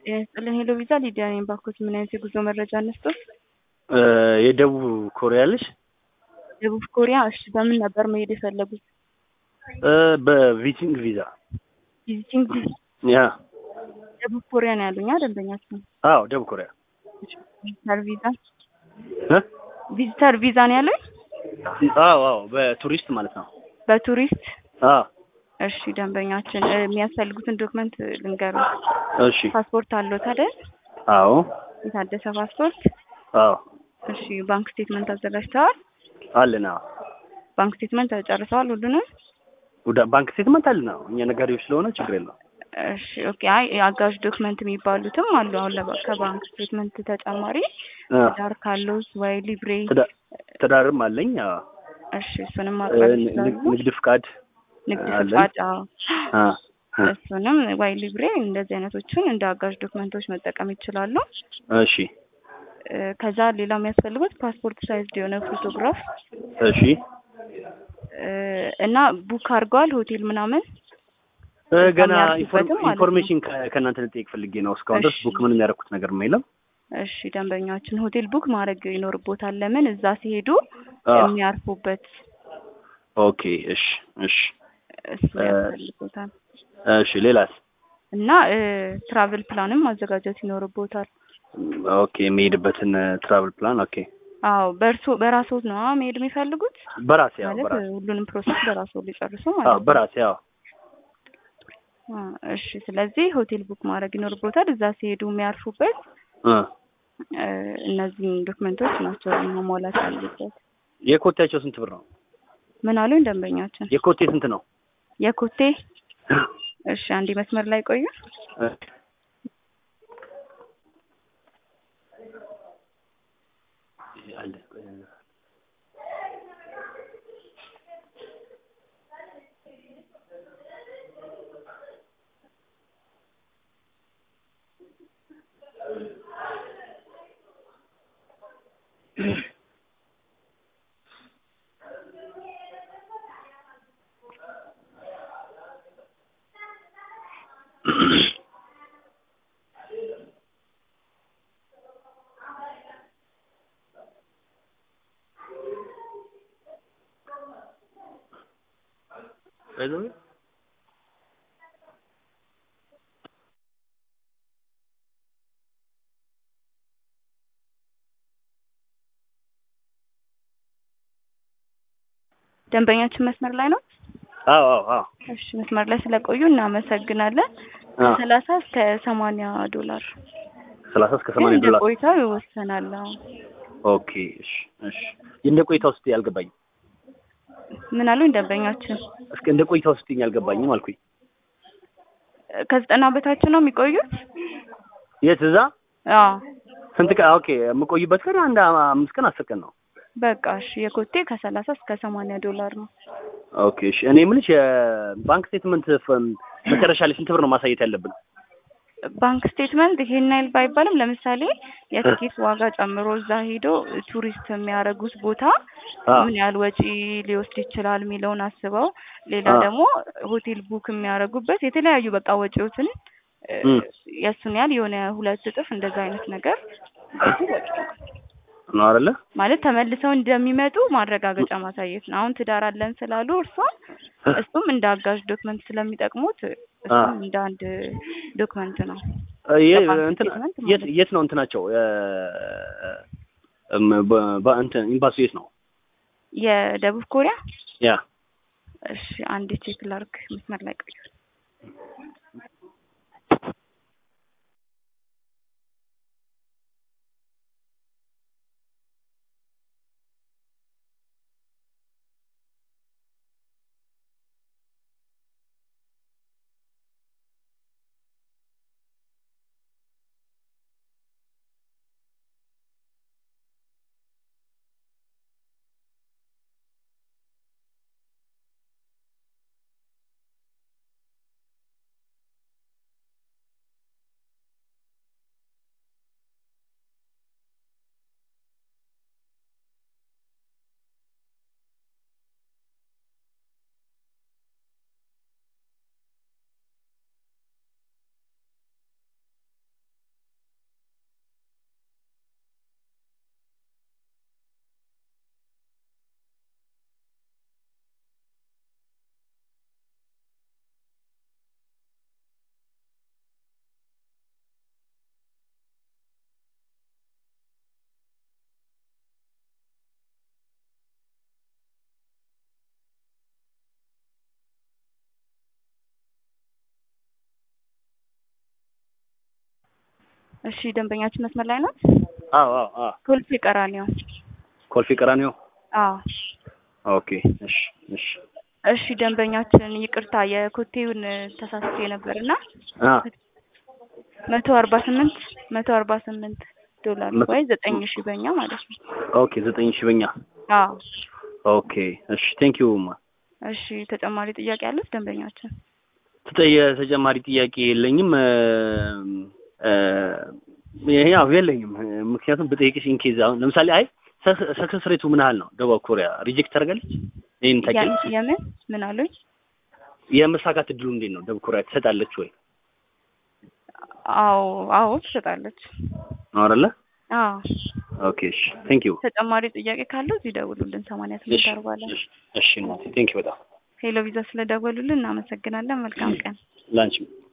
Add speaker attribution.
Speaker 1: ጤና ይስጥልኝ ሄሎ ቪዛ ሊዲያ ነኝ። ባኮት ምን አይነት የጉዞ መረጃ እንስጦት?
Speaker 2: የደቡብ ኮሪያ ልጅ
Speaker 1: ደቡብ ኮሪያ። እሺ በምን ነበር መሄድ የፈለጉት?
Speaker 2: በቪዚቲንግ ቪዛ
Speaker 1: ቪዚቲንግ ቪዛ።
Speaker 2: ያ
Speaker 1: ደቡብ ኮሪያ ነው ያሉኛ ደንበኛችን።
Speaker 2: አዎ ደቡብ ኮሪያ
Speaker 1: ቪዚተር ቪዛ
Speaker 2: እ
Speaker 1: ቪዚተር ቪዛ ነው ያሉኝ።
Speaker 2: አዎ አዎ በቱሪስት ማለት ነው።
Speaker 1: በቱሪስት
Speaker 2: አዎ
Speaker 1: እሺ ደንበኛችን እ የሚያስፈልጉትን ዶክመንት ልንገሩ።
Speaker 2: እሺ
Speaker 1: ፓስፖርት አለዎት አይደል?
Speaker 2: አዎ
Speaker 1: የታደሰ ፓስፖርት።
Speaker 2: አዎ
Speaker 1: እሺ ባንክ ስቴትመንት አዘጋጅተዋል?
Speaker 2: አለን። አዎ
Speaker 1: ባንክ ስቴትመንት ጨርሰዋል ሁሉንም?
Speaker 2: ወደ ባንክ ስቴትመንት አለን። አዎ እኛ ነጋዴዎች ስለሆነ ችግር የለውም።
Speaker 1: እሺ ኦኬ። አይ አጋዥ ዶክመንት የሚባሉትም አሉ። አሁን ለባ- ከባንክ ስቴትመንት ተጨማሪ
Speaker 2: አ፣
Speaker 1: ትዳር ካለዎት ወይ ሊብሬ።
Speaker 2: ትዳ- ትዳርም አለኝ። አዎ
Speaker 1: እሺ እሱንም
Speaker 2: እ፣
Speaker 1: ማቅረብ
Speaker 2: ን-
Speaker 1: ይችላሉ።
Speaker 2: ንግድ ፍቃድ
Speaker 1: ንግድ
Speaker 2: አለን።
Speaker 1: ፍቃድ፣ አዎ
Speaker 2: አ፣ አ፣
Speaker 1: እሱንም ወይ ሊብሬ እንደዚህ አይነቶችን እንደ አጋዥ ዶክመንቶች መጠቀም ይችላሉ።
Speaker 2: እሺ
Speaker 1: እ፣ ከዛ ሌላ የሚያስፈልጉት ፓስፖርት ሳይዝድ የሆነ ፎቶግራፍ
Speaker 2: እሺ
Speaker 1: እ፣ እና ቡክ አድርገዋል ሆቴል ምናምን
Speaker 2: እ፣ ገና
Speaker 1: የሚያርፉበትም
Speaker 2: ኢንፎር-
Speaker 1: ማለት ነው።
Speaker 2: ኢንፎርሜሽን ከ- ከእናንተ ልጠይቅ ፈልጌ ነው። እስካሁን ድረስ
Speaker 1: እሺ።
Speaker 2: ቡክ ምንም ያደረኩት ነገር የለም።
Speaker 1: እሺ ደንበኛችን ሆቴል ቡክ ማድረግ ይኖርቦታል። ለምን እዛ ሲሄዱ
Speaker 2: አ፣
Speaker 1: የሚያርፉበት
Speaker 2: ኦኬ እሺ እሺ
Speaker 1: እሱ
Speaker 2: እ፣
Speaker 1: ያስፈልጎታል።
Speaker 2: እሺ ሌላስ?
Speaker 1: እና እ፣ ትራቭል ፕላንም ማዘጋጀት ይኖርቦታል።
Speaker 2: ኦኬ የሚሄድበትን ትራቭል ፕላን ኦኬ
Speaker 1: አዎ በእርሶ በራስዎት ነው አ- መሄድ የሚፈልጉት
Speaker 2: በራሴ ያው
Speaker 1: ማለት
Speaker 2: በራሴ
Speaker 1: ሁሉንም ፕሮሰስ በራስዎ ሊጨርሱ
Speaker 2: አዎ
Speaker 1: ማለት ነው።
Speaker 2: በራሴ ያው
Speaker 1: አ፣ እሺ ስለዚህ ሆቴል ቡክ ማድረግ ይኖርቦታል። እዛ ሲሄዱ የሚያርፉበት
Speaker 2: እ፣
Speaker 1: እ፣ እነዚህን ዶክመንቶች ናቸው መሟላት ያሉበት።
Speaker 2: የኮቴያቸው ስንት ብር ነው?
Speaker 1: ምን አሉኝ ደንበኛችን?
Speaker 2: የኮቴ ስንት ነው?
Speaker 1: የኮቴ እሺ አንዴ መስመር ላይ ቆዩ።
Speaker 2: እ፣ አለ አይዞህ
Speaker 1: ደንበኛችን መስመር ላይ ነው።
Speaker 2: አዎ አዎ አዎ
Speaker 1: እሺ መስመር ላይ ስለቆዩ እናመሰግናለን።
Speaker 2: አ፣
Speaker 1: ከሰላሳ እስከ ሰማንያ ዶላር
Speaker 2: ሰላሳ እስከ
Speaker 1: ግን
Speaker 2: ሰማንያ
Speaker 1: እንደ
Speaker 2: ዶላር
Speaker 1: ቆይታው ይወሰናል። አዎ።
Speaker 2: ኦኬ እሺ እሺ እንደ ቆይታው ስትይ አልገባኝም።
Speaker 1: ምን አሉኝ ደንበኛችን?
Speaker 2: እስከ እንደ ቆይታው ስትይኝ አልገባኝም አልኩኝ።
Speaker 1: ከዘጠና በታች ነው የሚቆዩት?
Speaker 2: የት እዛ
Speaker 1: አዎ
Speaker 2: ስንት ቀን? ኦኬ የምቆይበት ቀን አንድ አ- አምስት ቀን አስር ቀን ነው።
Speaker 1: በቃ እሺ። የኮቴ ከሰላሳ እስከ ሰማንያ ዶላር ነው።
Speaker 2: ኦኬ እሺ እኔ የምልሽ የባንክ ስቴትመንት ፈ- መጨረሻ ላይ ስንት ብር ነው ማሳየት ያለብን?
Speaker 1: ባንክ ስቴትመንት ይሄን ያህል ባይባልም ለምሳሌ የትኬት ዋጋ ጨምሮ እዛ ሄዶ ቱሪስት የሚያደርጉት ቦታ
Speaker 2: አ፣
Speaker 1: ምን ያህል ወጪ ሊወስድ ይችላል የሚለውን አስበው፣ ሌላ
Speaker 2: አ፣
Speaker 1: ደግሞ ሆቴል ቡክ የሚያደርጉበት የተለያዩ በቃ ወጪዎትን እ፣
Speaker 2: እም፣
Speaker 1: የእሱን ያህል የሆነ ሁለት እጥፍ እንደዛ አይነት ነገር ብዙ ወጪ ነው።
Speaker 2: ነው አይደለ?
Speaker 1: ማለት ተመልሰው እንደሚመጡ ማረጋገጫ ማሳየት ነው። አሁን ትዳር አለን ስላሉ እርሷም እሱም እንደ አጋዥ ዶክመንት ስለሚጠቅሙት እሱም እንደ አንድ ዶክመንት ነው።
Speaker 2: እ፣ የ-
Speaker 1: የባንክ
Speaker 2: እንትን
Speaker 1: ስቴትመንት
Speaker 2: የት
Speaker 1: ማለት ነው።
Speaker 2: የት ነው እንትናቸው እ፣ እም፣ በ- በ- እንትን ኤምባሲው የት ነው?
Speaker 1: የደቡብ ኮሪያ
Speaker 2: ያ
Speaker 1: እሺ፣ አንድ ቼክ ላርክ። መስመር ላይ ቆዩ። እሺ ደንበኛችን መስመር ላይ ናት።
Speaker 2: አዎ አዎ አዎ
Speaker 1: ኮልፌ ቀራኒዮ።
Speaker 2: ኮልፌ ቀራኒዮ
Speaker 1: አዎ
Speaker 2: ኦኬ እሺ እሺ
Speaker 1: እሺ ደንበኛችን ይቅርታ የኮቴውን ተሳስቼ ነበርና
Speaker 2: አ
Speaker 1: መቶ አርባ ስምንት መቶ አርባ ስምንት ዶላር
Speaker 2: መቶ-
Speaker 1: ወይ ዘጠኝ ሺህ በኛ ማለት ነው።
Speaker 2: ኦኬ ዘጠኝ ሺህ በኛ
Speaker 1: አዎ
Speaker 2: ኦኬ እሺ ቴንክ ዩ ማ
Speaker 1: እሺ ተጨማሪ ጥያቄ አለች ደንበኛችን?
Speaker 2: ተጠየ ተጨማሪ ጥያቄ የለኝም እ እ ይሄ ያው የለኝም ምክንያቱም ብጠይቅሽ ኢንኬዝ አሁን ለምሳሌ አይ ሰክሰስ ሬቱ ምን ያህል ነው ደቡብ ኮሪያ ሪጀክት ታደርጋለች ይሄን ታውቂያለሽ
Speaker 1: ያ- የምን ምን አሉኝ?
Speaker 2: የመሳካት እድሉ እንዴት ነው ደቡብ ኮሪያ ትሰጣለች ወይ
Speaker 1: አዎ አዎ ትሰጣለች።
Speaker 2: ነው አይደለ
Speaker 1: አዎ
Speaker 2: ኦኬ እሺ ቴንክ ዩ
Speaker 1: ተጨማሪ ጥያቄ ካለው እዚህ ደውሉልን ሰማንያ ስምንት
Speaker 2: እሺ
Speaker 1: አርባ ላይ
Speaker 2: እሺ እሺ ቴንክ ዩ በጣም
Speaker 1: ሄሎ ቪዛ ስለደወሉልን እናመሰግናለን። መልካም ቀን።
Speaker 2: ላንቺም